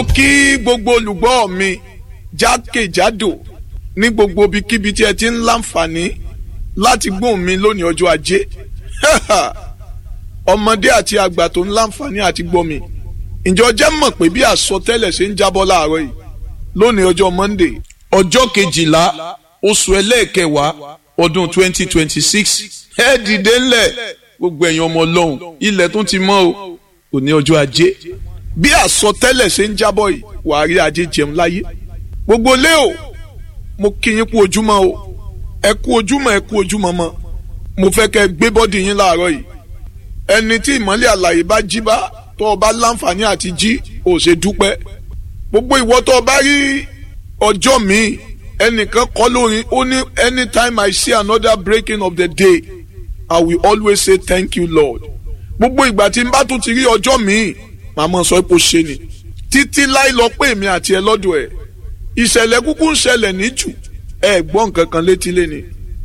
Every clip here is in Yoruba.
mo kí gbogbo olùgbọ́ mi jákèjádò ní gbogbo ibikíbi tí ẹ ti ń láǹfààní láti gbóhùn mi lónìí ọjọ́ ajé ọmọdé àti àgbà tó ń láǹfààní àti gbọ́ mi ǹjọ́ jẹ́ mọ̀ pé bí àsọtẹ́lẹ̀ ṣe ń jábọ́ láàárọ̀ yìí lónìí ọjọ́ Monday ọjọ́ kejìlá oṣù ẹlẹ́ẹ̀kẹwàá ọdún twenty twenty six ẹ dìde ńlẹ̀ gbogbo ẹ̀yin ọmọ ọlọ́run ilẹ̀ tó ti mọ́ o òní ọjọ́ ajé bí àsọtẹ́lẹ̀ ṣe ń jábọ̀ yìí wàá rí ajé jẹun láyé gbogbo lé o mo kí yín kú ojúmọ́ o ẹ kú ojúmọ́ ẹ kú ojúmọ́ mọ́ mo fẹ́ kẹ́ ẹ gbé bọ́dì yín láàárọ̀ yìí ẹni tí ìmọ́lẹ̀ àlàyé bá jí bá tó o bá láǹfààní àti jí ò ṣe dúpẹ́ gbogbo ìwọ tó o bá rí ọjọ́ míì ẹnìkan kọ́ lórin ó ní anytime I see another breaking of the day I will always say thank you Lord gbogbo ìgbà tí n bá tún ti rí ọjọ́ míì màmá sọ pé ó ṣe ni títí láì lọ pé èmi àti ẹ lọ́dọ̀ ẹ̀ ìṣẹ̀lẹ̀ kúkú ń ṣẹlẹ̀ ní jù ẹ gbọ́ nǹkan kan létí léni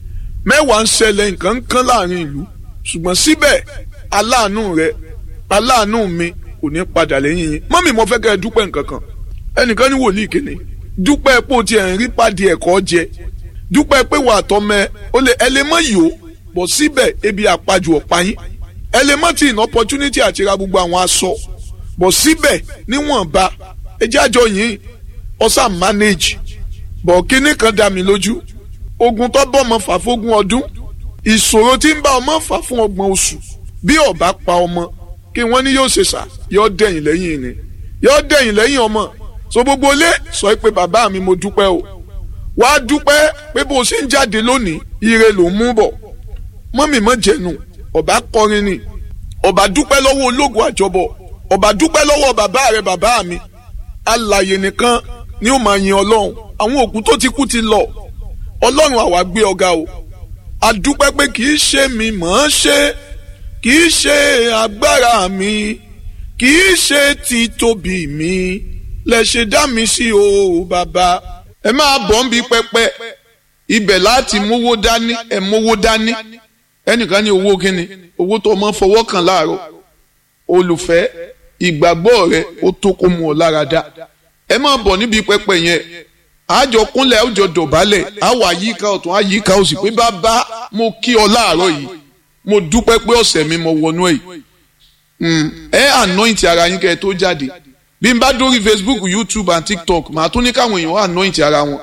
mẹ́wàá ń ṣẹlẹ̀ nǹkan ń kán láàrin ìlú ṣùgbọ́n síbẹ̀ aláàánú rẹ aláàánú mi kò ní padà lẹ́yìn yín mọ́mì mo fẹ́ kẹ́ ẹ dúpẹ́ nǹkan kan ẹnìkan ní wòlíì kìíní dúpẹ́ pé o ti ẹ̀ ń rí pàdé ẹ̀kọ́ jẹ dúpẹ́ pé wà á tọ́mẹ o lè ẹ lè mọ yìí o bọ̀ síbẹ̀ ebi àpajù ọ̀pá yín ẹ lè mọ tí in opportunity àti ra gbogbo àwọn aṣọ bọ̀ síbẹ̀ níwọ̀nba ẹ jẹ́ àjọ yìí ọ̀sà manage bọ̀ kínní kan dá mi lójú ogun tó bọ́ ọmọ fà fógún ọdún ìṣòro tí ń bá ọmọ fà fún ọgbọ̀n oṣù bí ọba pa ọmọ kí wọ́n ní yóò ṣe sà yóò dẹ̀yìn lẹ́yìn ni yóò dẹ̀yìn lẹ́yìn ọmọ so gbogbo ilé sọ pé bàbá mi mo dúpẹ́ o wàá dúpẹ́ pé bó o ṣe ń jáde lónìí ire ló ń mú bọ̀ mọ́mì mọ́ jẹ̀nu ọba kọrin ni ọba dúpẹ́ lọ́wọ́ ológun àjọbọ̀ ọba dúpẹ́ lọ́wọ́ bàbá rẹ bàbá mi alàyè nìkan ni ó máa yin ọlọ́run àwọn òkú tó ti kú ti lọ ọlọ́run àwa gbé ọ̀gá o adúpẹ́ pé kì í ṣe mi mọ̀ ọ́n ṣe kì í ṣe agbára mi kì í ṣe títóbi mi lẹ ṣe dá mi sí o bàbá ẹ máa bọ̀ ń bi pẹpẹ ibẹ̀ láti mówó dání ẹ mówó dání ẹnìkan ní owó kíni owó tó mọ́ fọwọ́ kàn láàárọ̀ olùfẹ́ ìgbàgbọ́ rẹ ó tó kó mu ọ lára dá ẹ máa bọ̀ níbi pẹpẹ yẹn àjọ kúnlẹ̀ àjọ dọ̀bálẹ̀ àwọ̀ àyíká ọ̀tún àyíká òsì pé bàbá mo kí ọ láàárọ̀ yìí mo dúpẹ́ pé ọ̀sẹ̀ mi mo wọnú ẹ̀ ẹ anoint ara yín kẹ́ ẹ tó jáde bí n bá dórí Facebook YouTube and TikTok màá tún ní káwọn èèyàn anoint ara wọn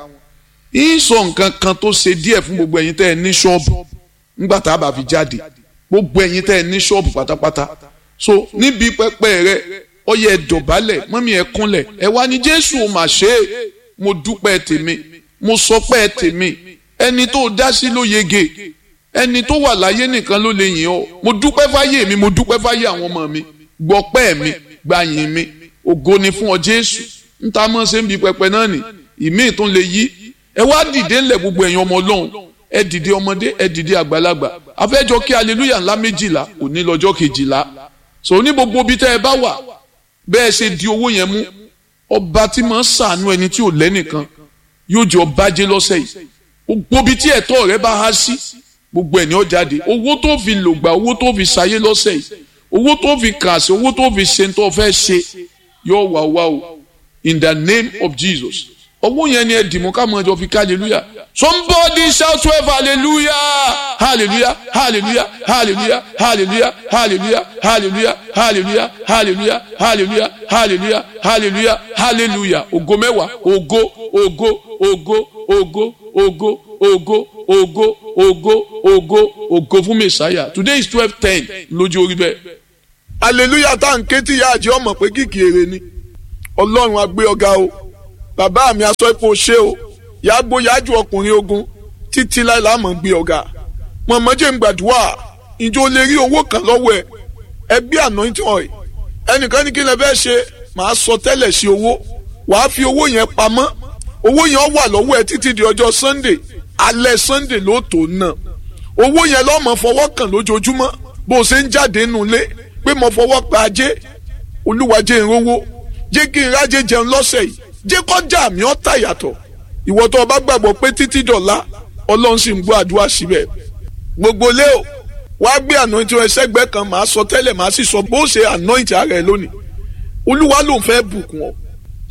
ń sọ nǹkan kan tó ṣe díẹ̀ fún gbogbo ẹ̀yin tẹ́ ẹ ní ṣọ́ọ̀bù nígbà tá a bá fi jáde gbogbo ẹ̀yin tẹ́ ẹ ní ṣọ́ọ̀bù pátápátá so níbi pẹpẹ rẹ ọyẹ ẹ dọ̀bálẹ̀ mọ́mí ẹ kúnlẹ̀ ẹ wá ní Jésù ò mà ṣe é mo dúpẹ́ tèmi mo sọpẹ́ tèmi ẹni tó dá sí ló yege ẹni tó wà láyé nìkan ló lè yìn ọ́ mo dúpẹ́ fáyé mi mo dúpẹ́ fáyé àwọn ọmọ mi gbọ́pẹ́ mi gbàyìn mi ògo ni fún ọ Jésù ń ta mọ́ ṣe ń bi pẹpẹ náà nì ìmíì tó lè yí ẹ wá dìde ńlẹ̀ gbogbo ẹ̀yin ọmọ Ọlọ́run ẹ dìde ọmọdé ẹ dìde àgbàlagbà afẹ́jọ kí aleluya ńlá méjìlá òní lọ́jọ́ kejìlá so ní gbogbo ibi tẹ́ ẹ bá wà bẹ́ẹ̀ ṣe di owó yẹn mú ọba tí máa ń sàánú ẹni tí ò lẹ́nìkan yóò jẹ́ ọba jẹ́ lọ́sẹ̀ yìí gbogbo ibi tí ẹ̀tọ́ rẹ bá há sí gbogbo ẹ̀ ní ó jáde owó tó fi lògbà owó tó fi ṣayé lọ́sẹ̀ yìí owó tó fi kà sí owó tó fi ṣe tó fẹ́ ṣe yóò wá wá o in the name of Jesus owó yẹn ni ẹ dìmú ká mọ ẹjọ fi ká hallelujah somebody shout twelve hallelujah hallelujah hallelujah hallelujah hallelujah hallelujah hallelujah hallelujah hallelujah hallelujah hallelujah hallelujah hallelujah ògo mẹ́wàá ògo ògo ògo ògo ògo ògo ògo ògo ògo ògo fún mẹsàáyà today is twelve ten lójú orí bẹ́ẹ̀. hallelujah tá à ń ké tí ìyá àjẹ́ ọmọ pé kìkì èrè ni ọlọ́run á gbé ọ̀gá o bàbá mi aṣọ ipò ṣé o yàgbó yájú ọkùnrin ogun títí láì láàmú gbé ọ̀gá mọ̀mọ́jẹ́ ń gbàdúrà ìjọ lè rí owó kan lọ́wọ́ ẹ ẹgbẹ́ anointing oil ẹnìkan ní kí lè fẹ́ ṣe màá sọ tẹ́lẹ̀ sí owó wàá fi owó yẹn pamọ́ owó yẹn wà lọ́wọ́ ẹ títí di ọjọ́ sunday alẹ́ sunday ló tó ná owó yẹn lọ́mọ fọwọ́ kàn lójoojúmọ́ bó o ṣe ń jáde nulẹ̀ pé mo fọwọ́ pa ajé olúwa jẹ́ ìrówó jẹ́ kí n rájẹ jẹun lọ́sẹ̀ yìí jẹ́ kọjá mi ọ́ tà yàtọ̀ ìwọ tó o bá gbàgbọ́ pé títí dọ̀la ọlọ́run sì ń gbọ́ àdúrà síbẹ̀ gbogbo lé o wàá gbé anointing ẹsẹ̀gbẹ́ kan màá sọ tẹ́lẹ̀ màá sì sọ bó ṣe anointing ara ẹ lónìí olúwa ló ń fẹ́ bùkún ọ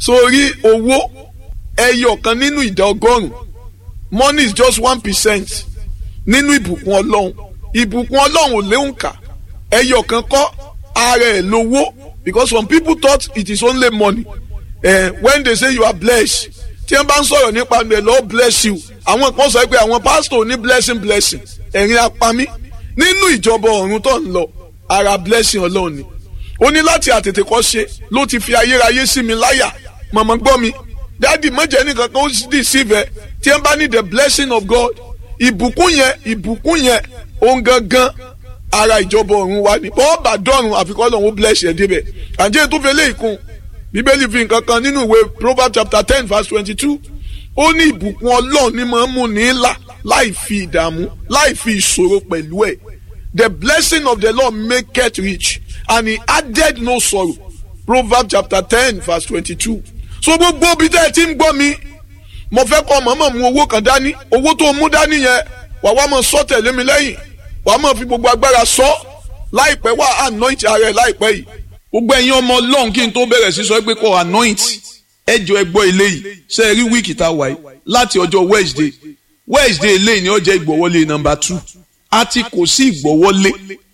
sórí owó ẹyọ kan nínú ìdá ọgọ́rùn money is just one percent nínú ìbùkún ọlọ́run ìbùkún ọlọ́run ò léwu kà ẹyọ kan kọ́ ara ẹ̀ lówó because some people thought it is only money eh, when they say you are blessed tí wọ́n bá ń sọ̀rọ̀ nípa the Lord bless you àwọn kan sọ pé àwọn pastor ní blessing blessing ẹ̀rín apami nínú ìjọba ọ̀run tó ń lọ ara blessing ọlọ́run ni ó ní láti àtètè kọ́ ṣe ló ti fi ayérayé sí mi láyà màmá gbọ́ mi dáàdì mọ̀jẹ̀ nìkan kan ó dì síbẹ̀ tí wọ́n bá ní the blessing of God ìbùkún yẹn ìbùkún yẹn òun gangan ara ìjọba ọ̀run wa ni bọ́ọ̀ bá dọ̀run àfikọ́ lọ́run ó bless ẹ̀ débẹ̀ àjẹ́ tó fẹ́ lé ìkun bíbélì fi nǹkan kan nínú ìwé Proverbs chapter ten verse twenty-two ó ní ìbùkún ọlọ́run ní máa ń mú ní là láì fi ìdààmú láì fi ìṣòro pẹ̀lú ẹ̀ the blessing of the Lord maketh rich and he added no sorrow Proverbs chapter ten verse twenty-two so gbogbo bí tẹ́ ẹ ti ń gbọ́ mi mo fẹ́ kọ́ mọ̀mọ́ mu owó kan dání owó tó mú dání yẹn wà wá mọ̀ sọ tẹ̀lé mi lẹ́yìn wà á mọ̀ fi gbogbo agbára sọ láìpẹ́ wà anoint ara ẹ̀ láìpẹ́ yìí gbogbo ẹ̀yin ọmọ ọlọ́run kí n tó bẹ̀rẹ̀ sí sọ pé kó anoint ẹjọ́ ẹgbọ́ eléyìí ṣe é rí wíìkì tá a wáyé láti ọjọ́ Wednesday Wednesday eléyìí ni ó jẹ́ ìgbọ̀wọ́lé nọ́mbà two a ti kò sí ìgbọ̀wọ́lé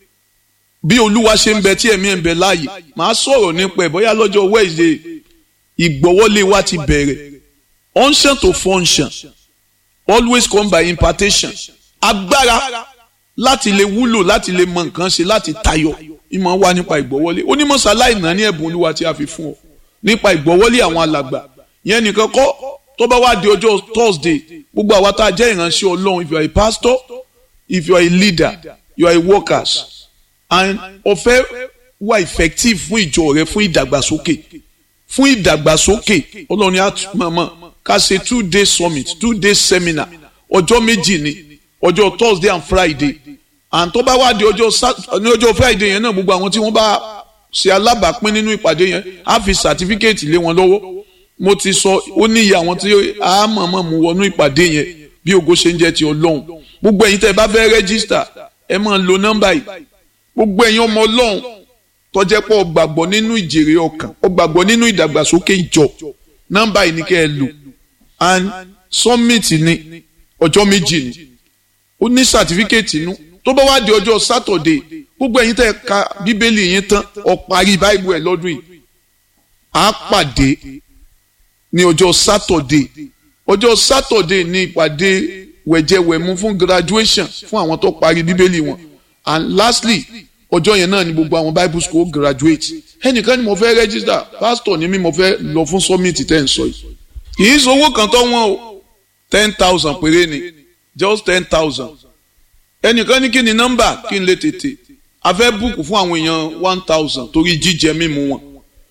bí olúwa ṣe ń bẹ tí ẹ̀mí ẹ̀ ń bẹ láàyè màá sọ̀rọ̀ nípa ẹ̀ bóyá lọ́jọ́ Wednesday ìgbọ̀wọ́lé wa ti bẹ̀rẹ̀ unction to function always come by impartation agbára láti lè wúlò láti lè mọ nǹkan ṣe láti tayọ ìmọ̀ wá nípa ìgbọ́wọ́lé onímọ̀sá láìná ní ẹ̀bùn olúwa tí a fi fún ọ nípa ìgbọ́wọ́lé àwọn alàgbà yẹn nìkan kọ́ tó bá wá di ọjọ́ Thursday gbogbo àwa tá a jẹ́ ìránṣẹ́ ọlọ́run if you are a pastor if you are a leader you are a workers and ọ̀fẹ́ wà effective fún ìjọ rẹ fún ìdàgbàsókè fún ìdàgbàsókè ọlọ́run á mọ̀mọ́ ká ṣe two day summit two day seminar ọjọ́ méjì ni ọjọ́ Thursday and Friday and tó bá wá di ọjọ́ ní ọjọ́ Friday yẹn náà gbogbo àwọn tí wọ́n bá ṣe alábàápín nínú ìpàdé yẹn á fi certificate lé wọn lọ́wọ́ mo ti sọ ó ní iye àwọn tí a mọ̀ọ́mọ̀ mú wọnú ìpàdé yẹn bí ògo ṣe ń jẹ́ ti ọlọ́run gbogbo ẹ̀yin tẹ́ ẹ bá fẹ́ rẹ́gísítà ẹ máa lo nọ́mbà yìí gbogbo ẹ̀yin ọmọ ọlọ́run tó jẹ́ pé ó gbàgbọ́ nínú ìjèrè ọkàn ó gbàgbọ́ nínú ìdàgbàsókè ìjọ nọ́mbà yìí ni kẹ́ ẹ lò and summit ni ọjọ́ méjì ni ó ní certificate inú tó bá wá di ọjọ́ Saturday gbogbo ẹ̀yin tẹ́ ẹ ka bíbélì yín tán ó parí báìbù ẹ̀ lọ́dún yìí á pàdé ní ọjọ́ Saturday ọjọ́ Saturday ní ìpàdé wẹ̀jẹwẹ̀mu fún graduation fún àwọn tó parí bíbélì wọn and lastly ọjọ́ yẹn náà ni gbogbo àwọn bible school graduate ẹnìkan ni mo fẹ́ register pastor ni mi mo fẹ́ lọ fún summit tẹ́ ń sọ yìí kì í sọ owó kan tó wọ́n o ten thousand péré ni just ten thousand ẹnìkan ní kí ni nọ́mbà kí n lè tètè a fẹ́ búùkù fún àwọn èèyàn one thousand torí jíjẹ mímu wọn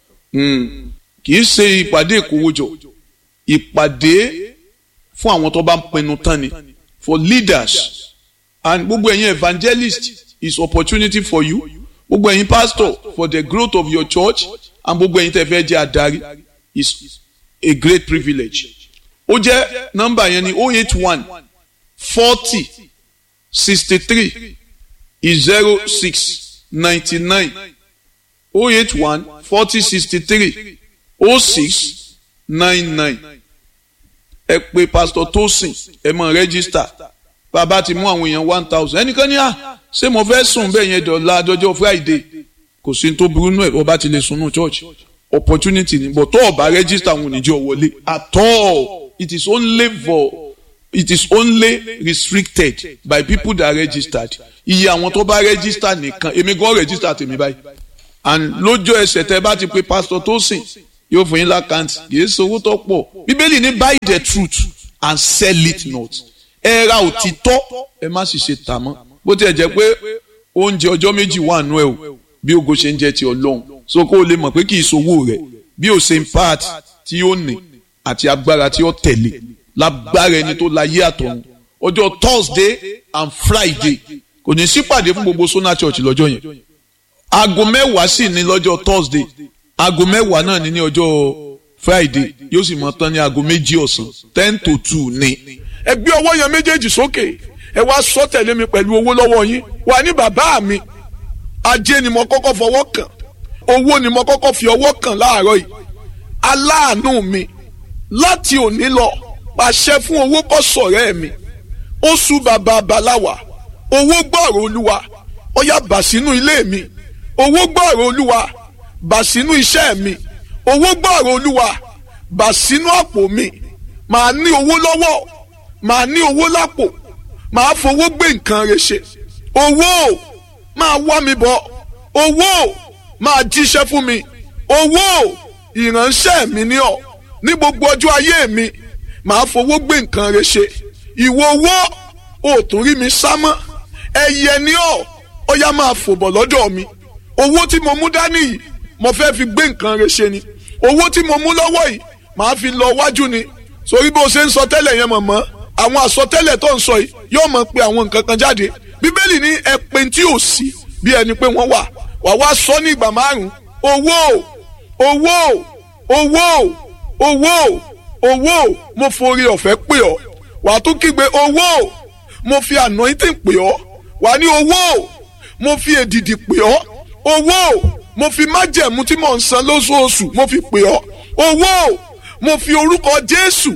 kì í ṣe ìpàdé ìkówójọ ìpàdé fún àwọn tó bá ń pinnu tán ni for leaders and gbogbo ẹ̀yin evangelist is opportunity for you gbogbo ẹ̀yin pastor for the growth of your church and gbogbo ẹ̀yin tẹ́ fẹ́ jẹ́ adarí is a great privilege ó jẹ́ nọ́mbà yẹn ni oh eight one forty sixty three zero six ninety nine oh eight one forty sixty three oh six nine nine ẹ pè pastor Tosin ẹ mọ rẹ́gísítà bàbá ti mú àwọn èèyàn one thousand ẹnìkan ní à ṣé mo fẹ́ sùn bẹ́ẹ̀ yẹn dọ̀la dọjọ́ Friday kò sí tó burú nù ẹ̀ ọba ti lè sùn nù church opportunity ni but tó ọba rẹ́gísítà àwọn oníjọ́ wọlé at all it is only for it is only restricted by people that registered iye àwọn tó bá register nìkan èmi gan register tèmi báyìí and lójó ẹsẹ̀ tẹ́ bá ti pe pastor Tosin yóò fún yín lákàntì kì í sowó tó pọ̀ bíbélì ní buy the truth and sell it not ẹ ra òtítọ́ ẹ má sì ṣe tà mọ́ bó tiẹ̀ jẹ́ pé oúnjẹ ọjọ́ méjì wà nú ẹ o bí ogo ṣe ń jẹ́ ti ọlọ́run so kó o lè mọ̀ pé kì í sowó rẹ̀ bí o ṣe ń part tí ó ní àti agbára tí ó tẹ̀lé lágbára ẹni tó láyé àtọ̀run ọjọ́ Thursday and Friday kò ní sípàdé fún gbogbo Sona Church lọ́jọ́ yẹn aago mẹ́wàá sì ní lọ́jọ́ Thursday aago mẹ́wàá náà ní ní ọjọ́ Friday yóò sì mọ tán ní aago méjì ọ̀sán ten to two ní. ẹ gbé ọwọ́ yẹn méjèèjì sókè ẹ wá sọ tẹ̀lé mi pẹ̀lú owó lọ́wọ́ yín wà ní bàbá mi ajé ni mo kọ́kọ́ fọwọ́ kàn owó ni mo kọ́kọ́ fi ọwọ́ kàn láàárọ̀ yìí aláàánú mi láti òní lọ pàṣẹ fún owó kó sọ̀rẹ́ mi oṣù bàbá baláwa owó gbọ́rọ̀ olúwa ó yá bà sínú ilé mi owó gbọ́rọ̀ olúwa bà sínú iṣẹ́ mi owó gbọ́rọ̀ olúwa bà sínú àpò mi màá ní owó lọ́wọ́ màá ní owó lápò màá fowó gbé nǹkan rẹ̀ ṣe owó máa wá mi bọ̀ owó máa jíṣẹ́ fún mi owó ìránṣẹ́ mi ní ọ̀ ní gbogbo ọjọ́ ayé mi màá fowó gbé nǹkan rẹ̀ ṣe ìwọ owó ò tún rí mi sá mọ́ ẹyẹ ní ọ̀ ó yá máa fò bọ̀ lọ́dọ̀ mi owó tí mo mú dání yìí mo fẹ́ fi gbé nǹkan rẹ̀ ṣe ni owó tí mo mú lọ́wọ́ yìí màá fi lọ wájú ni sórí bó ṣe ń sọ tẹ́lẹ̀ yẹn mọ̀mọ́ àwọn àsọtẹ́lẹ̀ tó ń sọ yìí yóò mọ̀ pé àwọn nǹkan kan jáde bíbélì ní ẹ̀pin tí ò sí bí ẹni pé wọ́n wà wà wá sọ ní ìgbà márùn owó owó owó owó owó mo forí ọ̀fẹ́ pè ọ́ wà á tún kígbe owó mo fi anointing pè ọ́ wà á ní owó mo fi èdìdì pè ọ́ owó mo fi májẹ̀mú tí mò ń san lóṣooṣù mo fi pè ọ́ owó mo fi orúkọ Jésù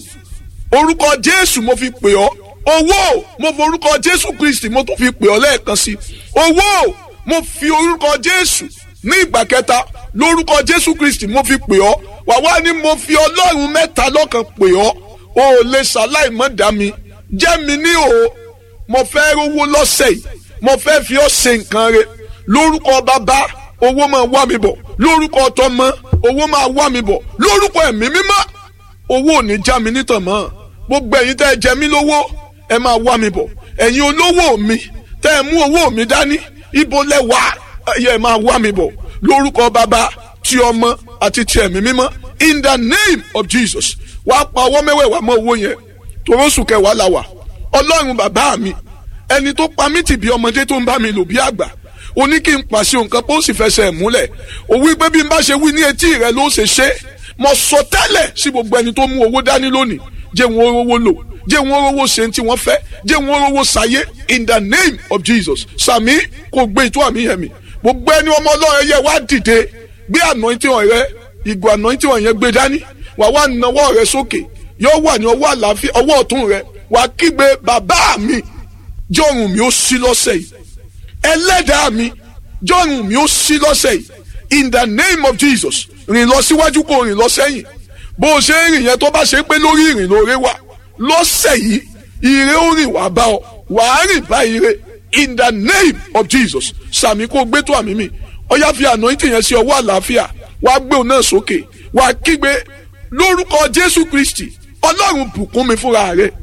orúkọ Jésù mo fi pè ọ́ owó mo fi orúkọ Jésù Kristi mo tún fi pè ọ́ lẹ́ẹ̀kan sí owó mo fi orúkọ Jésù ní ìgbà kẹta lórúkọ Jésù Kristi mo fi pè ọ́ wà wá ní mo fi Ọlọ́run mẹ́ta lọ́kan pè ọ́ o ò lè ṣàláì mọ́ dá mi jẹ́ mi ní o mo fẹ́ rówó lọ́sẹ̀ yìí mo fẹ́ fi ọ́ ṣe nǹkan rẹ lórúkọ bàbá owó máa wá mi bọ̀ lórúkọ tọmọ owó máa wá mi bọ̀ lórúkọ ẹ̀mí mímọ́ owó ò ní já mi nítàn mọ́ gbogbo ẹ̀yin tẹ́ ẹ jẹ mí lówó ẹ máa wá mi bọ̀ ẹ̀yin olówó mi tẹ́ ẹ mú owó mi dání ibo lẹ wà ẹ máa wá mi bọ̀ lórúkọ bàbá ti ọmọ àti ti ẹ̀mí mímọ́ in the name of Jesus wàá pa ọwọ́ mẹ́wẹ̀ẹ̀wá mọ́ owó yẹn torósù kẹwàá la wà ọlọ́run bàbá mi ẹni tó pa mí tì bí ọmọdé tó ń bá mi lò bí àgbà o ní kí n pàṣẹ nǹkan pé ó sì fẹsẹ̀ múlẹ̀ o wí pé bí n bá ṣe wí ní etí rẹ ló ṣe ṣe mo sọ tẹ́lẹ̀ sí gbogbo ẹni tó mú owó dání lónìí jẹ́ wọn rówó lò jẹ́ wọn rówó ṣe tí wọ́n fẹ́ jẹ́ wọn rówó ṣayé in the name of Jesus sàmí kò gbé ìtú àmì yẹn mi gbogbo ẹni ọmọ ọlọ́run yẹ wá dìde gbé anointing rẹ ìgò anointing yẹn gbé dání wà wá nawọ́ rẹ sókè yóò wà ní ọwọ́ àlàáfíà ọwọ́ ọ̀tún rẹ wà kígbe bàbá mi jọ̀rùn mi ó ṣí lọ́sẹ̀ yìí ẹlẹ́dàá mi jọ̀rùn mi ó ṣí lọ́sẹ̀ yìí in the name of Jesus rìn lọ síwájú kó rìn lọ sẹ́yìn bó o ṣe ń rìn yẹn tó bá ṣe pé lórí ìrìn lóore wà lọ́sẹ̀ yìí ire ó rìn wá bá ọ wàá rìn bá ire in the name of Jesus sàmì kó gbé tó àmì mi ọyá fi anointing yẹn sí ọwọ́ àlàáfíà wàá gbé òun náà sókè wàá kígbe lórúkọ Jésù Kristi Ọlọ́run bùkún mi fúnra rẹ̀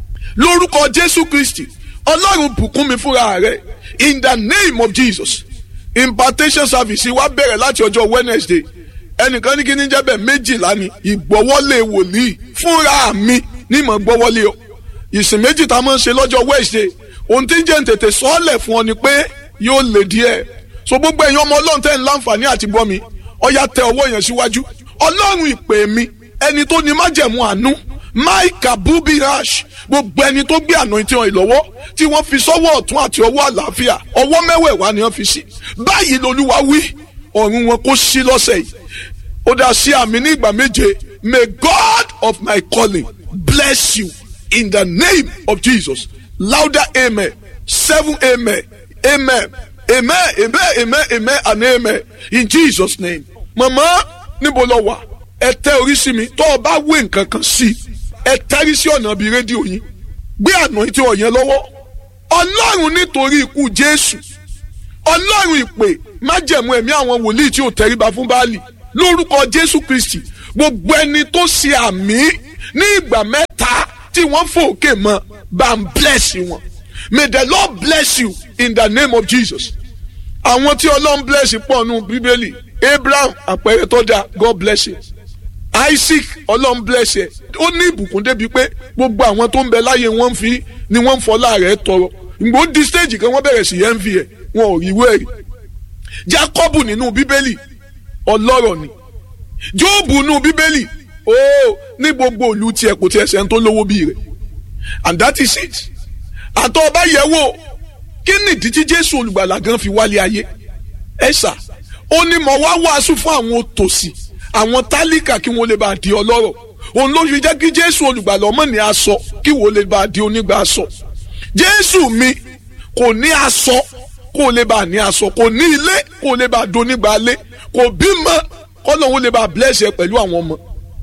lórúkọ Jésù Kristi Ọlọ́run bùkún mi fúnra rẹ̀ in the name of Jesus impartation service wa bẹ̀rẹ̀ láti ọjọ́ Wednesday ẹnìkan ní kí ní jẹ́bẹ̀ méjìlá ni ìgbọ́wọ́lé wòlíì fúnra mi ní mọ̀ gbọ́wọ́lé o ìsìn méjì tá a máa ń ṣe lọ́jọ́ Wednesday ohun tí ń jẹ́ tètè sọ́ọ̀lẹ̀ fún ọ ni pé yóò lè díẹ̀ so gbogbo ẹ̀yin ọmọ ọlọ́run tẹ́ ń láǹfààní àti gbọ́ mi ọ̀yà tẹ ọwọ́ yẹn síwájú ọlọ́run ìpè mi ẹni tó ní májẹ̀mú àánú maika bubi rash gbogbo ẹni tó gbé anointing oil lọ́wọ́ tí wọ́n fi sọ́wọ́ ọ̀tún àti ọwọ́ àlàáfíà ọwọ́ mẹ́wẹ̀ẹ̀wá ni wọ́n fi sí báyìí lolúwa wí ọ̀run wọn kó sí lọ́sẹ̀ yìí ó dá sí àmì ní ìgbà méje may God of my calling bless you in the name of Jesus louder amen seven amen amen amen amen amen amen and amen in Jesus name mama níbo lọ wà ẹ tẹ orí sí mi tó o bá wé nǹkan kan sí ẹ tẹ́rí sí ọ̀nà bíi rédíò yín gbé àná tí ọ̀yẹn lọ́wọ́ ọlọ́run nítorí ikú jésù ọlọ́run ìpè májẹ̀mú ẹ̀mí àwọn wòlíì tí ò tẹríba fún báàlì lórúkọ jésù kristi gbogbo ẹni tó ṣe àmì ní ìgbà mẹ́ta tí wọ́n fòkè mọ́ bá ń bless wọn may the lord bless you in the name of jesus àwọn tí ọlọ́run bless pọ̀ nù bíbélì abraham àpẹẹrẹ tó dáa god bless you isaac ọlọ́run bless ẹ ó ní ìbùkún débi pé gbogbo àwọn tó ń bẹ láyé wọn fi ni wọ́n ń fọlá rẹ̀ tọrọ ìgbò di stage kan wọ́n bẹ̀rẹ̀ sí envy ẹ̀ wọn ò rí ìwé rí jacob nínú bíbélì ọlọ́rọ̀ ni job nínú bíbélì ó ní gbogbo ìlú tiẹ̀ kò tiẹ̀ sẹ́ni tó lówó bí rẹ̀ and that is it àtọ́ ọba yẹ̀ wò kí nìdí tí jésù olùgbàlà gan fi wálé ayé ẹ ṣá ó ní mo wá wàásù fún àwọn òtòṣì àwọn tálíkà kí wọ́n lè bá di ọlọ́rọ̀ òun ló fi jẹ́ kí jésù olùgbàlà ọmọ ní aṣọ kí wọ́n lè bá di onígbà aṣọ jésù mi kò ní aṣọ kó lè bá ní aṣọ kò ní ilé kó lè bá di onígbà ilé kò bímọ kọ́nà òun lè bá bless ẹ pẹ̀lú àwọn ọmọ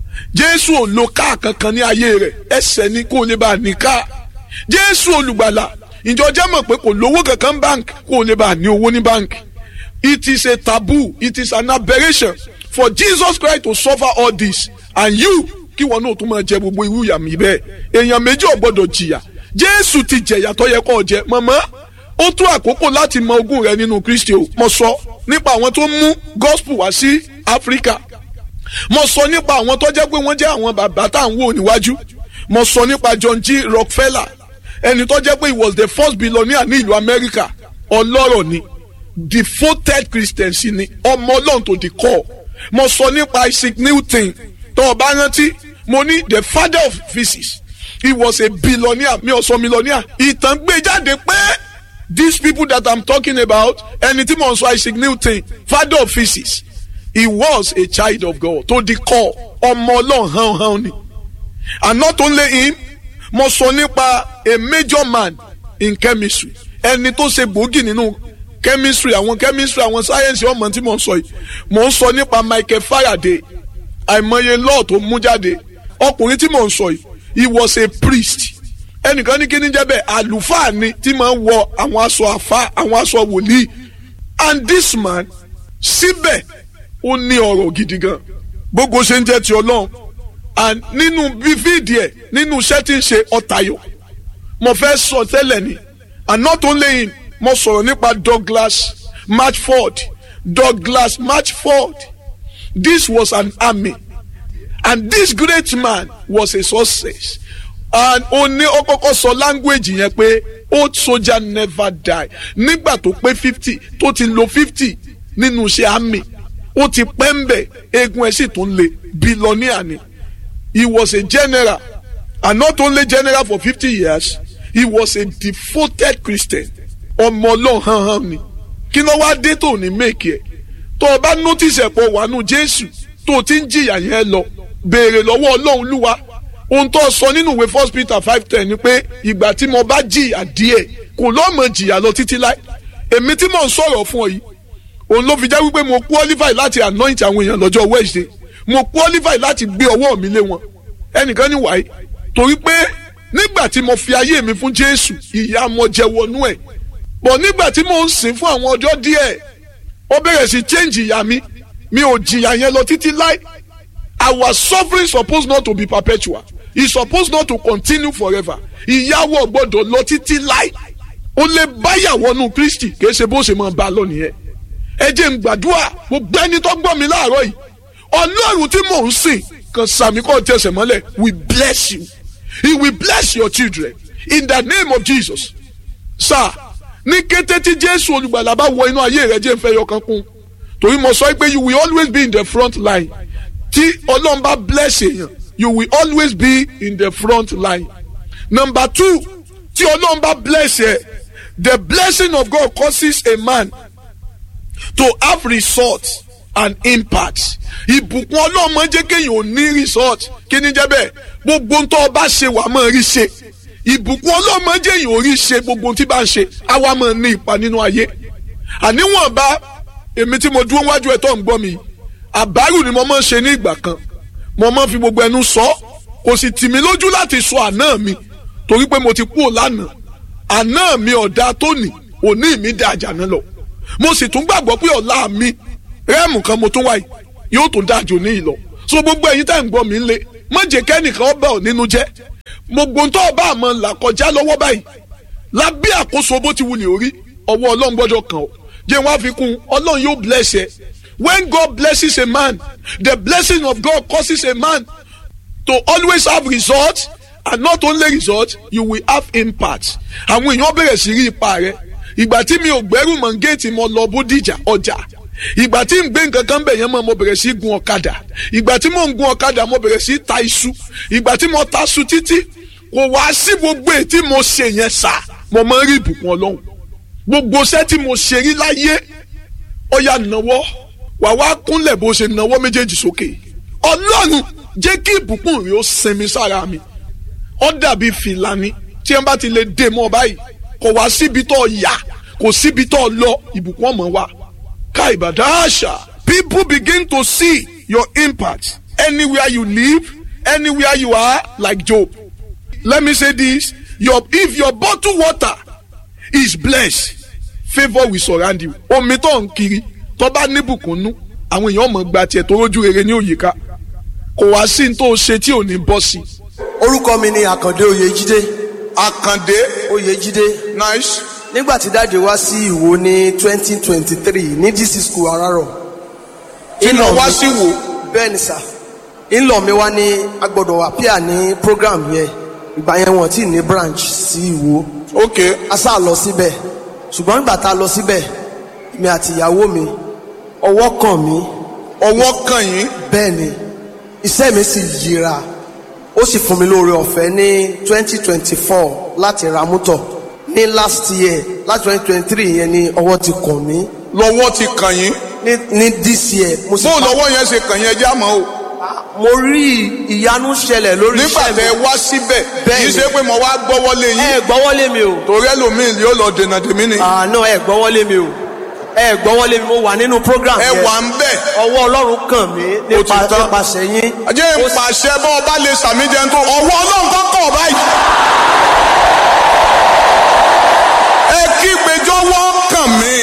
jésù ò lo káà kankan ní ayé rẹ̀ ẹsẹ̀ ni kó lè bá ní káà jésù olùgbàlà ìjọ jẹ́ mọ̀ pé kò lówó kankan bank kó lè bá ní owó ní bank it is a taboo it is an aberration for Jesus Christ to suffer all this and you kí wọn náà tún máa jẹ gbogbo irú ìyà mi bẹ́ẹ̀ èèyàn méjì ò gbọ́dọ̀ jìyà jésù ti jẹ̀yà tó yẹ kó jẹ mọ̀mọ́ ó tó àkókò láti mọ ogún rẹ nínú kristi o mo sọ nípa àwọn tó mú gospel wá sí áfíríkà mo sọ nípa àwọn tó jẹ́ pé wọ́n jẹ́ àwọn bàbá tá à ń wò níwájú mo sọ nípa John G. Rockefeller ẹni tó jẹ́ pé he was the first billionaire ní ìlú amẹ́ríkà ọlọ́rọ̀ ni devoted christian sí ni ọmọ ọlọ́run tó di kọ́ mo sọ nípa Isaac Newton tó o bá rántí mo ní the father of physics he was a billionaire mi ò sọ millionaire ìtàn gbé jáde pé these people that i'm talking about ẹni tí mo ń sọ Isaac Newton father of physics he was a child of God tó di kọ́ ọmọ ọlọ́run hàn hàn ni and not only him mo sọ nípa a major man in chemistry ẹni tó ṣe gbòógì nínú chemistry àwọn chemistry àwọn sáyẹ́nsì ọmọ tí mo ń sọ yìí mo ń sọ nípa Michael Faraday àìmọye law tó mú jáde ọkùnrin tí mo ń sọ yìí he was a priest ẹnìkan ní kíní jẹ́ bẹ́ẹ̀ àlùfáà ni tí máa ń wọ àwọn aṣọ àfa àwọn aṣọ wòlíì and this man síbẹ̀ ó ní ọ̀rọ̀ gidi gan gbogbo ṣe ń jẹ́ ti ọlọ́run and nínú bífíìdì ẹ̀ nínú iṣẹ́ tí ń ṣe ọ̀tayọ̀ mo fẹ́ sọ tẹ́lẹ̀ ni and not only him mo sọ̀rọ̀ nípa Douglas Matchford Douglas Matchford this was an army and this great man was a success and ó ní ó kọ́kọ́ sọ language yẹn pé old soldier never die nígbà tó pé fifty tó ti lo fifty nínú iṣẹ́ army ó ti pẹ́ ń bẹ̀ eegun ẹ̀ sì tún le billionaire ni he was a general and not only general for fifty years he was a devoted Christian ọmọ ọlọ́run hàn hàn ni kí ló wá dé tó ní méèkì ẹ̀ tó o bá notice ẹ̀pọ̀ wàánu Jésù tó o ti ń jìyà yẹn lọ béèrè lọ́wọ́ ọlọ́run lúwa ohun tó sọ nínú ìwé first Peter five ten ni pé ìgbà tí mo bá jìyà díẹ̀ kò lọ́mọ jìyà lọ títí láì èmi tí mò ń sọ̀rọ̀ fún ọ yìí òun ló fi jẹ́ wípé mo qualify láti anoint àwọn èèyàn lọ́jọ́ Wednesday mo qualify láti gbé ọwọ́ mi lé wọn ẹnìkan ní wàyí torí pé nígbà tí mo fi ayé mi fún Jésù ìyà mo jẹ wọnú ẹ̀ bọ̀ nígbà tí mo ń sìn fún àwọn ọjọ́ díẹ̀ ó bẹ̀rẹ̀ sí change ìyà mi mi ò jìyà yẹn lọ títí láì our suffering suppose not to be perpetual e suppose not to continue forever ìyàwó gbọ́dọ̀ lọ títí láì ó lè báyàwó nù Kristi kìí ṣe bó ṣe máa bá a lọ nìyẹn ẹ jẹ́ n gbàdúrà gbogbo ẹni tó gbọ́ mi láàárọ̀ yìí ọlọ́run tí mò ń sìn kan sàmì kọ́ tẹsẹ̀ mọ́lẹ̀ we bless you he will bless your children in the name of Jesus sir ní kété tí jésù olùgbàlà bá wọ inú ayé rẹ jẹ́ nfẹ́ yọkan kún torí mo sọ pé you will always be in the front line tí ọlọ́run bá bless èèyàn you will always be in the front line number two tí ọlọ́run bá bless ẹ the blessing of God causes a man to have results and impact ìbùkún ọlọ́run máa ń jẹ́ kéèyàn ò ní result kí ni jẹ́ bẹ́ẹ̀ gbogbo ń tọ́ ọ bá ṣe wàá máa rí ṣe ìbùkún ọlọ́run máa ń jẹ́ èèyàn ò rí ṣe gbogbo ohun tí bá ń ṣe àwa máa ní ipa nínú ayé àníwọ̀n bá èmi tí mo dúró wájú ẹ̀ tó ń gbọ́ mi àbárù ni mo máa ń ṣe ní ìgbà kan mo máa ń fi gbogbo ẹnu sọ kò sì tì mí lójú láti sọ àná mi torí pé mo ti kú lánàá àná mi ọ̀dà tóní òní mi dá àjànà lọ mo sì tún gbàgbọ́ pé ọ̀la mi rẹ́ẹ̀mù kan mo tún wáyé yóò tún dájú ní ìlọ so gbogbo ẹ̀yin tá à ń gbọ́ mi lé má jẹ́ kẹ́nìkan ọba ò nínú jẹ́ gbogbo tó ọba àmọ́ là kọjá lọ́wọ́ báyìí lábẹ́ àkóso bó ti wulẹ̀ orí ọwọ́ ọlọ́run gbọ́dọ̀ kàn ọ́ jẹ́ wọ́n á fi kún ọlọ́run yóò bless ẹ when God blesses a man the blessing of God causes a man to always have results and not only results you will have impact àwọn èèyàn bẹ̀rẹ̀ sí rí ipa rẹ ìgbà tí mi ò gbẹ́rù mọ̀ géètì mo lọ bódìjà ọjà ìgbà tí n gbé nǹkan kan bẹ̀ yẹn mọ̀ mo bẹ̀rẹ̀ sí gun ọ̀kadà ìgbà tí mo ń gun ọ̀kadà mo bẹ̀rẹ̀ sí ta iṣu ìgbà tí mo ta iṣu títí kò wá sí gbogbo èyí tí mo ṣe yẹn sá mo máa ń rí ìbùkún ọlọ́run gbogbo iṣẹ́ tí mo ṣe rí láyé ọ̀yà nàwọ́ wà wá kúnlẹ̀ bó ṣe nàwọ́ méjèèjì sókè ọlọ́run jẹ́ kí ìbùkún rẹ̀ ó sinmi sára mi ó dàbí fìlàní tí ẹ bá ti lè dè mọ́ báyìí kò wá síbi tó yà kò síbi tó lọ ìbùkún ọmọ wa ká ìbàdàn àṣà people begin to see your impact anywhere you live anywhere you are like Job let me say this your if your bottle water is blessed favour will surround you omi tó ń kiri tó bá níbùkún nú àwọn èèyàn mọ̀ gba tiẹ̀ tó rójú rere ní òyìnká kò wá sí ní tó ṣe tí ò ní bọ́ sí. orúkọ mi ni àkàndé oyèjídé àkàndé oyèjídé nice nígbà tí dáàdi wá sí ìwò ní twenty twenty three ní dc school arárọ̀ iná wá sí wò bẹ́ẹ̀ ni sà ńlọ mi wá ní agbọ́dọ̀ appear ní program yẹn ìgbà yẹn wọ́n ti ní branch sí ìwò ok a sá lọ síbẹ̀ ṣùgbọ́n nígbà tá a lọ síbẹ̀ mi àti ìyàwó mi ọwọ́ kàn mí ọwọ́ kàn yín bẹ́ẹ̀ ni iṣẹ́ mi sì yíra ó sì fún mi lóore ọ̀fẹ́ ní twenty twenty four láti ra mọ́tò ní last year láti twenty twenty three yẹn ni ọwọ́ ti kàn mí lọ́wọ́ ti kàn yín ní ní this year mo sì bó pa- lọ́wọ́ yẹn ṣe kàn yín ẹjẹ́ àmọ́ o mo rí ìyanu ṣẹlẹ̀ lórí nígbà iṣẹ́ tẹ mi wá síbẹ̀ Bẹ́ẹ̀ kì í ni. ṣe pé mo wá gbọ́wọ́lé ẹ yín gbọ́wọ́lé mi o torí ẹlòmíì yóò lọ dènà tèmi ni àná ẹ gbọ́wọ́lé mi o ẹ gbọ́wọ́lé mi mo wà nínú program ẹ yẹn wà ń bẹ̀ ọwọ́ ọlọ́run kàn mí Ó ti nípa tán. nípasẹ̀ yín ajé ń pàṣẹ bọ́ ọba lè sàmì jẹun tó ọwọ́ ọlọ́run tó kọ̀ báyìí. ẹ kí gbẹjọ́wọ́ kàn mí.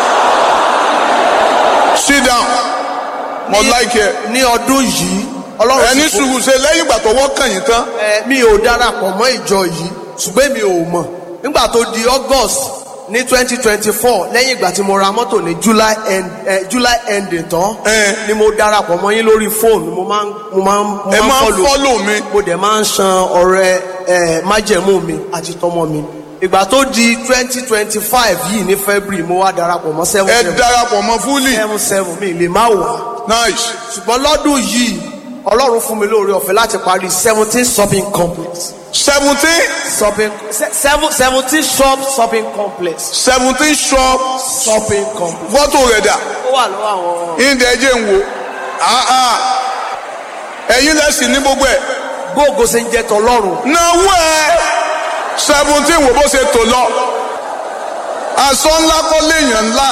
sit down mo Ní- like ẹ ní ọdún yìí ọlọ́run ẹni sì fún- sùúrù ṣe lẹ́yìn ìgbà tọwọ́ kàn yín tán ẹ mi ò darapọ̀ mọ́ ìjọ yìí ṣùgbọ́n mi ò mọ̀ nígbà tó di august ní twenty twenty four lẹ́yìn ìgbà tí mo ra mọ́tò ní july end eh, july ending tán Eh. ni mo darapọ̀ mọ́ yín lórí fóònù mo máa ń mo máa ń mo ẹ máa ń follow. follow mi mo dẹ̀ máa ń san ọrẹ ẹ májẹ̀mú mi àti tọmọ mi ìgbà tó di twenty twenty five yìí ní february mo wá darapọ̀ mọ́ seven ẹ seven darapọ̀ mọ́ fúlì seven seven mi lè má wà nice ṣùgbọ́n lọ́dún yìí ọlọ́run fún mi lóore ọ̀fẹ́ láti parí seventeen shopping complex seventeen shopping se- seven seventeen shop shopping complex seventeen shop shopping complex. fọ́tò rẹ̀ dà ó wà lọ́wọ́ àwọn ìdẹ̀ ẹjẹ̀ ń wo Ah, ah. ẹ̀yin lẹ́sìn ní gbogbo ẹ̀ gbóògó ṣe ń jẹ́ tọlọ́run. náwó ẹ seventeen wo bó ṣe tò lọ aṣọ ńlá kọ́ léèyàn ńlá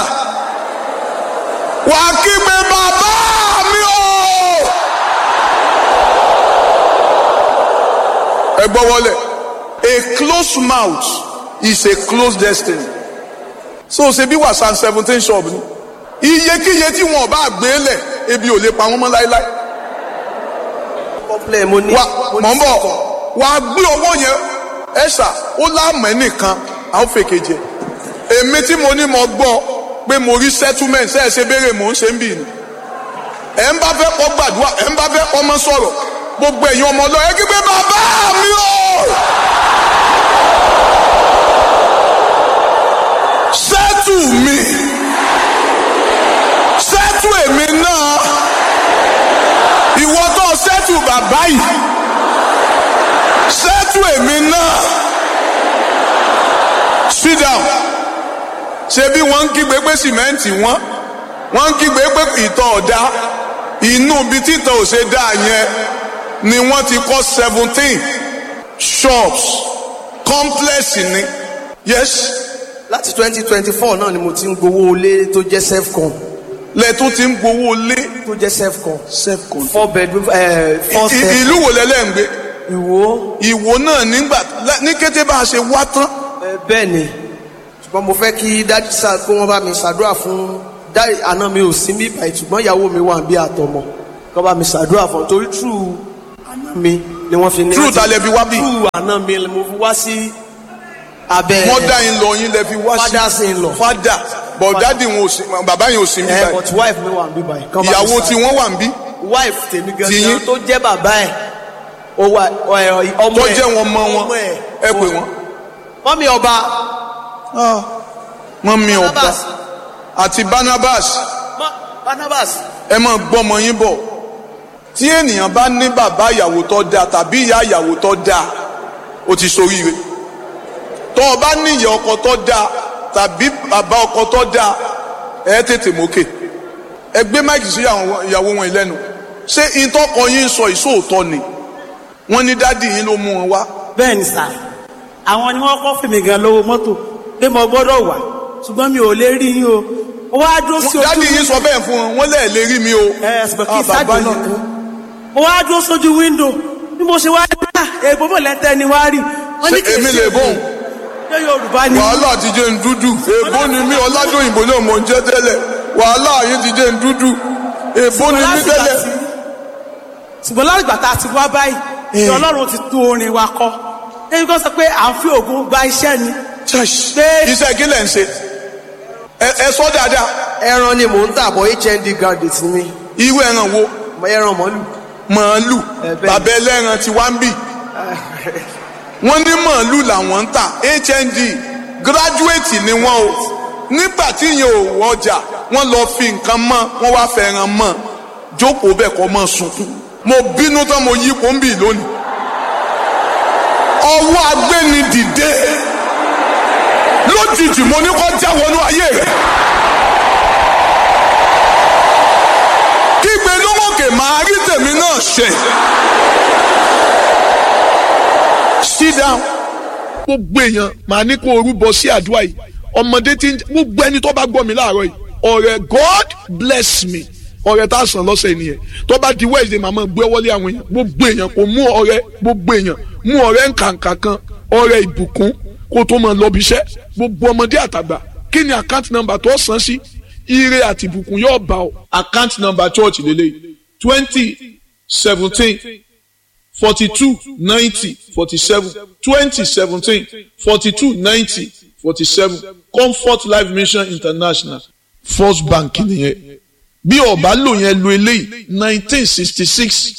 wà á kígbe bàbá mi o. ẹ gbọ́ wọlé a closed mouth is a closed destiny so ṣe bí wàsán seventeen shop ni iyekíye tí wọn bá gbé lẹ̀ ebi ò lè pa wọn mọ́ láéláé complain mo ní. wa mo ní mọ̀ ń bọ̀ sọ̀kọ̀. wà á gbé owó yẹn ẹ̀sà ó láàmú ẹnìkan àwọn fèkè jẹ èmi tí mo ní mo gbọ́ pé mo rí settlement ṣe é ṣe béèrè mò ń ṣe ń bì ní ẹ̀ ń bá fẹ́ kọ́ gbàdúrà ẹ̀ ń bá fẹ́ kọ́ mọ́ sọ̀rọ̀ gbogbo ẹ̀yin ọmọ ọlọ́ọ̀ ẹ kí pé bàbá mi o sẹ́tù mi sẹ́tù èmi náà ìwọ tó sẹ́tù bàbá yìí sẹ́tù èmi náà sit down ṣe bí wọ́n ń kígbe pé sìmẹ́ǹtì wọ́n wọ́n ń kígbe pé ìtọ̀ ọ̀dá inú ibi títọ̀ ò ṣe dá yẹn ni wọ́n ti kọ́ seventeen shops complex ni yes láti twenty twenty four náà ni mo ti ń gbowó ilé tó jẹ́ self-con lẹ́tún ti ń gbowó lé tó jẹ́ self-con self-con. four bedroom ẹ̀ four I- step ìlú wo lẹ́lẹ́ ń gbé ìwò ìwò náà nígbà ní kété bá a ṣe wá tán ẹ, bẹ́ẹ̀ ni ṣùgbọ́n mo fẹ́ kí dájú sá kí wọ́n bá mi ṣàdúrà fún dáì àná mi ò sí mi báyìí ṣùgbọ́n ìyàwó mi wà bí àtọmọ kọ́ bá mi ṣàdúrà fún un torí true àná mi ni wọ́n fi ní. True ta lẹ fi wá bí? true àná mi ni mo fi wá sí abẹ́ wọ́n dá yín lọ yín lẹ́ fi wá sí fathers in law. fada bọ̀dádì wọn ò sí bàbá yẹn ò sí bí ẹ báyìí but wife mi wà bí báyìí. kán bá mi ìyàwó ṣàdúrà. tí wọ́n wà ń bí wife tèmi Tiyín? gangan tó jẹ́ bàbá ẹ̀ ó wà ọ̀- ọmọ tó ẹ̀ jẹ́ wọn mọ wọn ọmọ ẹ̀ ẹ pè wọ́n. mọ́mí ọba wọ́n mi ọ̀pá Barnabas àti Barnabas mọ́- Barnabas ẹ máa gbọ́mọ yín bọ̀ tí ènìyàn bá ní bàbá ìyàwó tó dáa tàbí ìyá ìyàwó tó dáa ó ti ṣoríire tó o bá ní ìyá ọkọ tó dáa tàbí bàbá ọkọ tó dáa ẹ tètè mókè ẹ gbé máìkì sí àwọn ìyàwó wọn lẹ́nu ṣé ìtọ́kọ yín sọ ìṣòótọ́ ni wọ́n ní dádì yín ló mú wọn wá bẹ́ẹ̀ ni sà àwọn ni wọ́n kọ́ fèmí gan lówó mọ́tò pé mo gbọ́dọ̀ wà ṣùgbọ́n mi ò lè rí yín o ó wá dúró sí ojú dádì yín sọ bẹ́ẹ̀ fún wọn wọ́n lẹ́ẹ̀ lè rí mi o ẹ ṣùgbọ́n kí Ah, sáàjì bàbá náà yín. kan ó wá dúró sójú wíńdò bí mo ṣe wá rí ah èèbó mọ̀ lẹ́tẹ̀ ni wá rí wọ́n ní Ṣé kì í èmi ṣe lè bóun? ṣé Yorùbá ni wàhálà ti jẹ́ ń dúdú èbó ni mí ọládòyìnbó náà mò ń jẹ́ tẹ́lẹ̀ wàhálà yín ti jẹ́ ń dúdú èbó ni mí láti gbà tẹ́lẹ̀. tí- ṣùgbọ́n láti gbà tá a ti wá báyìí ni Ọlọ́run ti tún orin wa kọ ẹni kan sọ pé à ń fi ògùn gba iṣẹ́ ni Pé- iṣẹ́ kí lẹ̀ ń ṣe ẹ ẹ sọ dáadáa ẹran ni mò ń tà bọ̀ hnd graduate ni mí irú ẹran wo Mo ẹran mọ́lù màálù Ẹ bẹ́ẹ̀. bàbá ẹlẹ́ran ti wá ń bì wọ́n ní màálù làwọn ń tà hnd gíráduwétì ni wọ́n o nígbà tí yẹn ò wọjà wọ́n lọ fi nǹkan mọ́ wọ́n wá fẹ́ràn mọ́ jókòó bẹ́ẹ̀ kọ́ mọ́ sunkún mo bínú tán mo yí kóńbì lónìí ọwọ́ agbéni dìde lójijì mo ní kó já wọnú ayé rẹ̀ kígbe lówókè máa rí tèmi náà ṣe. sit down. gbogbo èèyàn màá ní kó orúbọ sí àdúrà yìí ọmọdé tí ń gbogbo ẹni tó bá gbọ́ mi láàárọ̀ yìí ọ̀rẹ́ God bless me ọ̀rẹ́ tá a sàn lọ́sẹ̀ nìyẹn tó bá di Wednesday màmá gbé wọlé àwọn èèyàn gbogbo èèyàn kò mú ọ̀rẹ́ gbogbo èèyàn mú ọ̀rẹ́ nkànkà kan ọ̀rẹ́ ìbùkún kó tó máa lọ bí iṣẹ́ gbogbo ọmọdé àtàgbà kí ni account number tó san sí ire àti ìbùkún yóò bá ọ. account number church lélẹ́yìí twenty seventeen forty-two ninety forty-seven twenty seventeen forty-two ninety forty-seven comfort life mission international first bank nìyẹn bí ọba lò yẹn lo eléyìí nineteen sixty six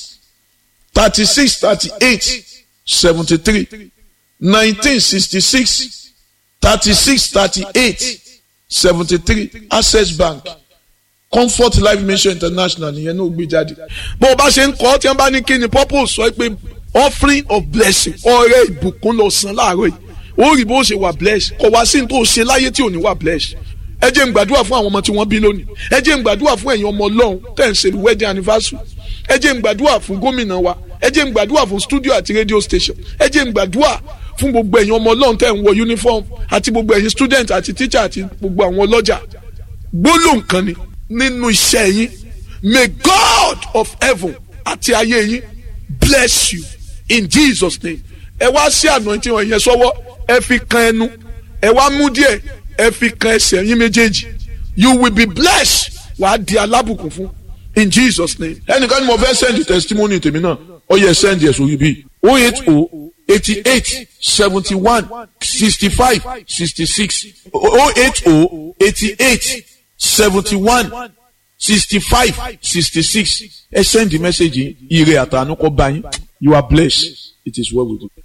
thirty six thirty eight seventy three nineteen sixty six thirty six thirty eight seventy three access bank comfort life mission international nìyẹn náà gbé jáde. bó o bá ṣe ń kọ́ tí wọ́n bá ní kí ni purpose sọ pé offering of blessing ọrẹ ìbùkún lọ san láàárọ̀ yìí ó rí bó ṣe wà bless kò wá sí ní tó ṣe láyé tí ò ní wà bless. ẹ jẹ́ n gbàdúrà fún àwọn ọmọ tí wọ́n bí lónìí ẹ jẹ́ n gbàdúrà fún ẹ̀yin ọmọ ọlọ́run tẹ̀ ń ṣe wedding anniversary ẹ jẹ́ n gbàdúrà fún gómìnà wa ẹ jẹ́ n gbàdúrà fún studio àti radio station ẹ jẹ́ n gbàdúrà fún gbogbo ẹ̀yin ọmọ ọlọ́run tẹ̀ ń wọ uniform àti gbogbo ẹ̀yin student àti teacher àti gbogbo àwọn ọlọ́jà gbólóhùn kan ni nínú iṣẹ́ yín may God of heaven àti ayé yín bless you in Jesus name ẹ wá sí anointing wọn yẹn sọ́wọ́ ẹ fi kan ẹnu ẹ wá mú díẹ̀ ẹ fi kan ẹsẹ̀ yín méjèèjì you will be blessed wàá di alábùkún fún in Jesus name. ẹnìkan ni mo fẹ́ send testimony tèmi náà ó yẹ send yẹ sórí bíi o eight o eighty eight seventy one sixty five sixty six o eight o eighty eight seventy one sixty five sixty six ẹ send the message yìí ire àtànú kọ bá yín you are blessed it is well with you.